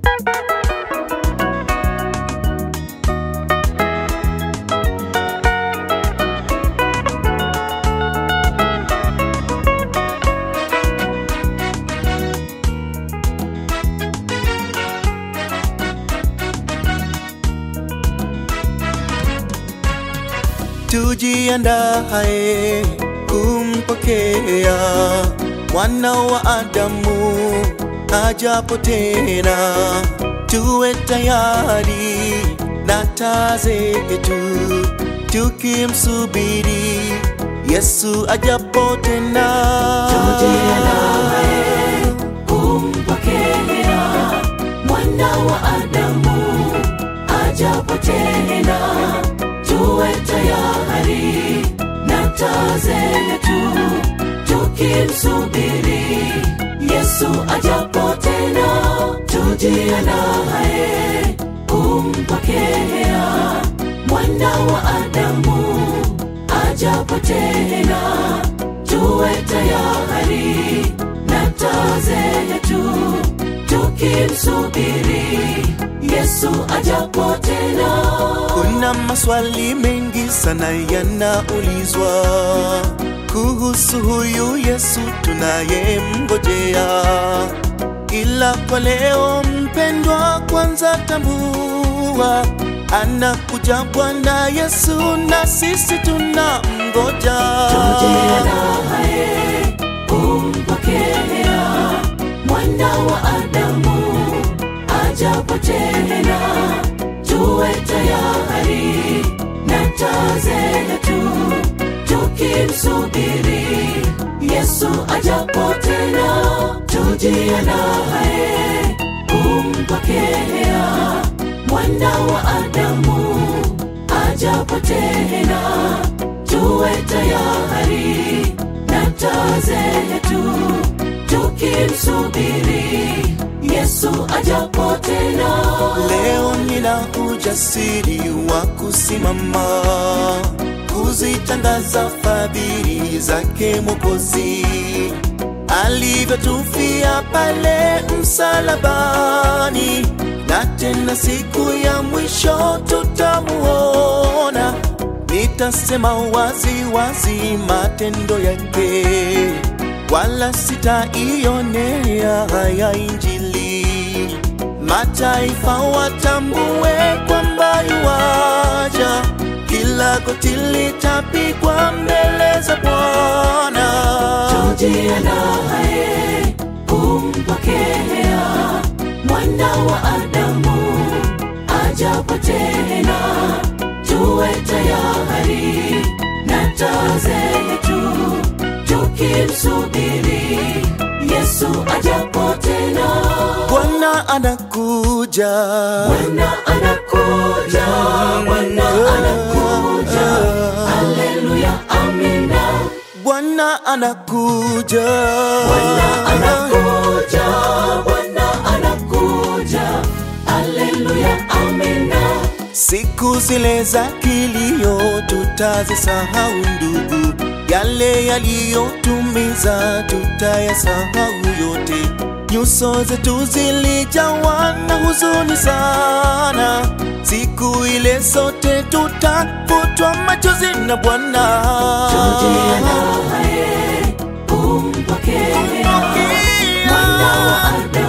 tujiandae kumpokea mwana wa Adamu ajapo tena, tuwe tayari na taa zetu tukimsubiri Yesu ajapo tena. Tujiandae kumpokea mwana wa Adamu ajapo tena, tuwe tayari na taa zetu tukimsubiri Yesu ajapo tena. Tujiandae kumpokea mwana wa Adamu ajapo tena, tuwe tayari na taa zetu tukimsubiri Yesu ajapo tena. Kuna maswali mengi sana yanaulizwa kuhusu huyu Yesu tunayemngojea, ila kwa leo mpendwa, kwanza tambua anakuja Bwana Yesu na sisi tunamngoja. Tujiandae kumpokea mwana wa Adamu ajapo tena, tuwe tayari na taa zetu tukimsubiri Yesu ajapo tena. Tujiandae kumpokea mwana wa Adamu ajapo tena, tuwe tayari na taa zetu tukimsubiri Yesu ajapo tena. Leo nina ujasiri wa kusimama kuzitangaza fadhili zake Mwokozi alivyotufia pale msalabani, na tena siku ya mwisho tutamuona. Nitasema wazi wazi matendo yake, wala sitaionea haya Injili. Mataifa watambue kwamba yuwaja, kila goti litapigwa mbele za Bwana. Tujiandae kumpokea mwana wa Adamu ajapo tena, tuwe tayari na taa zetu tukimsubiri Yesu ajapo tena. Bwana anakuja, Bwana anakuja, Bwana anakuja, haleluya, amina. Bwana anakuja, Bwana anakuja, Bwana anakuja, haleluya, amina. Siku zile za kilio tutazisahau ndugu, yale yaliyotumiza tutayasahau yote. Nyuso zetu zilijawa na huzuni sana, siku ile sote tutafutwa machozi na Bwana. Tujiandae kumpokea mwana wa Adamu